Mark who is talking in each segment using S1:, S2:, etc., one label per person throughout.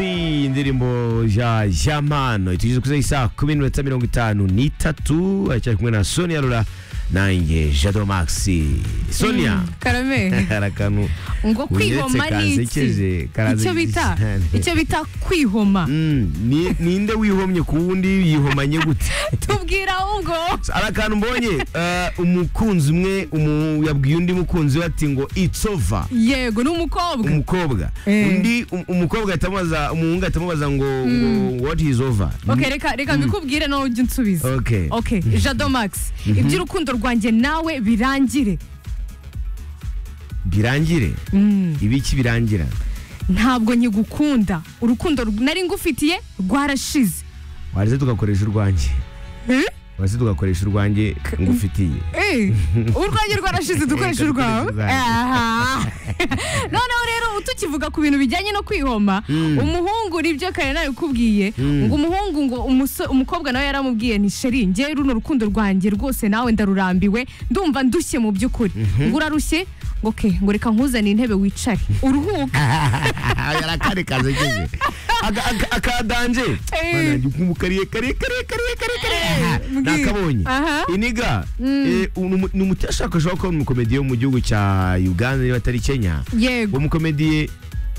S1: indirimbo ya jamano itugeze kuza isaha kumi n'iminota mirongo itanu n'itatu aracyari kumwe na sonia rura nanjye jado maxi sonia
S2: karame
S1: hari akantu
S2: ngo
S1: unyeretse
S2: kwihoma ni iki
S1: kansekeje
S2: icyo bita icyo bita kwihoma
S1: Mm, ni- ninde wihomye ku wundi yihomanye gute
S2: tubwira ahubwo
S1: hari akantu mbonye eh, umukunzi umwe umu- yabwiye undi mukunzi we ati ngo it's over
S2: yego ni umukobwa
S1: umukobwa
S2: Eh.
S1: undi um- umukobwa ahita amubaza umuhungu ahita amubaza ngo ngo what is over
S2: ok reka reka mbikubwire nawe ujye unsubiza
S1: Okay.
S2: ok jado max iby'urukundo rwanjye nawe birangire
S1: birangire ibiki birangira
S2: ntabwo nyigukunda urukundo rw- nari ngufitiye rwarashize
S1: waze tugakoresha urwanjye
S2: Eh?
S1: waze tugakoresha urwanjye ngufitiye
S2: Eh, urwanjye rwarashize dukoresha
S1: Reka
S2: urwawe
S1: dukoreshe urwanjye.
S2: Aha. noneho rero tukivuga ku bintu bijyanye no kwihoma umuhungu nibyo kare nabikubwiye ngo umuhungu ngo umuso- umukobwa nawe yaramubwiye ni sheri ngewe runo rukundo rwanjye rwose nawe ndarurambiwe ndumva ndushye mu by'ukuri ngo urarushye ngo ke ngo reka nkuzane intebe wicare uruhuka
S1: arakare kazekeje Aka- aka- akadanje
S2: Eh.
S1: Bana, igikumbu kariye kariye kariye kariye kariye kariye
S2: mbwira.
S1: nakabonye
S2: Aha.
S1: iniga eh, umu- ni umuti yashakashwaho kuba umukomediye wo mu gihugu cya uganda niba atari kenya
S2: yego
S1: uwo mukomediye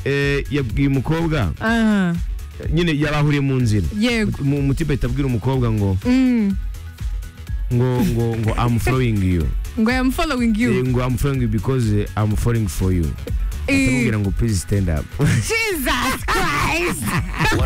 S1: eh, yabwiye umukobwa
S2: Aha,
S1: nyine yabahuriye mu nzira
S2: yego
S1: Mu- umutipe ahita abwira umukobwa ngo
S2: Mm.
S1: ngo ngo ngo I'm following you
S2: ngo I am following
S1: Eh,
S2: you
S1: ngo I'm following you because eh, I'm falling for you
S2: Eh,
S1: atamubwira ngo please stand up
S2: Jesus Christ